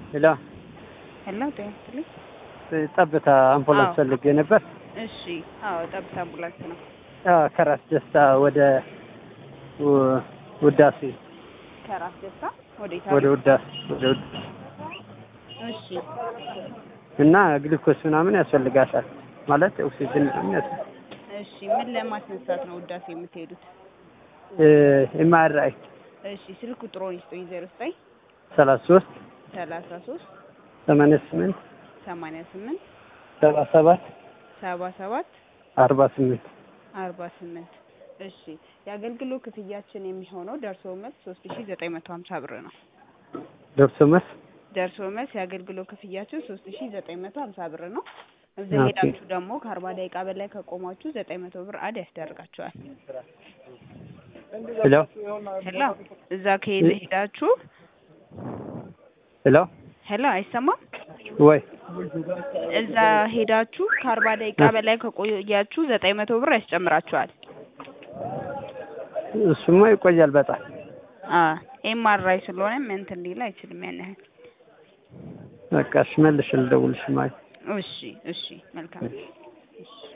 ሄሎ ሄሎ ጤና ይስጥልኝ። ጠብታ አምቡላንስ አዎ። ፈልጌ ነበር። እሺ፣ አዎ ጠብታ አምቡላንስ ነው። አዎ፣ ከራስ ደስታ ወደ ው- ውዳሴ ከራስ ደስታ ወዴት? ወደ ውዳሴ ወደ ውዳሴ እሺ፣ እና ግሉኮስ ምናምን ያስፈልጋታል ማለት ኦክሲጅን ምናምን ያስ እሺ። ምን ለማስነሳት ነው ውዳሴ የምትሄዱት? ኤምአርአይ እሺ፣ ስልክ ቁጥሮን ይስጡኝ። ዜሮ ዘጠኝ ሰላሳ ሶስት ሰላሳ ሶስት ሰማንያ ስምንት ሰማንያ ስምንት ሰባ ሰባት ሰባ ሰባት አርባ ስምንት አርባ ስምንት እሺ። የአገልግሎት ክፍያችን የሚሆነው ደርሶ መልስ ሶስት ሺ ዘጠኝ መቶ ሀምሳ ብር ነው። ደርሶ መስ ደርሶ መልስ የአገልግሎት ክፍያችን ሶስት ሺ ዘጠኝ መቶ ሀምሳ ብር ነው። እዛ ኦኬ። ሄዳችሁ ደግሞ ከአርባ ደቂቃ በላይ ከቆማችሁ ዘጠኝ መቶ ብር አድ ያስደርጋችኋል። ሄሎ ሄሎ እዛ ከሄደ ሄዳችሁ ሄሎ ሄሎ አይሰማም። ወይ እዛ ሄዳችሁ ከአርባ ደቂቃ በላይ ከቆያችሁ ዘጠኝ መቶ ብር ያስጨምራችኋል። እሱማ ይቆያል በጣም ኤምአርአይ ስለሆነ እንትን ሊል አይችልም ያን ያህል። በቃ እሺ መልሽ ልደውልሽ ማለት እሺ እሺ መልካም እሺ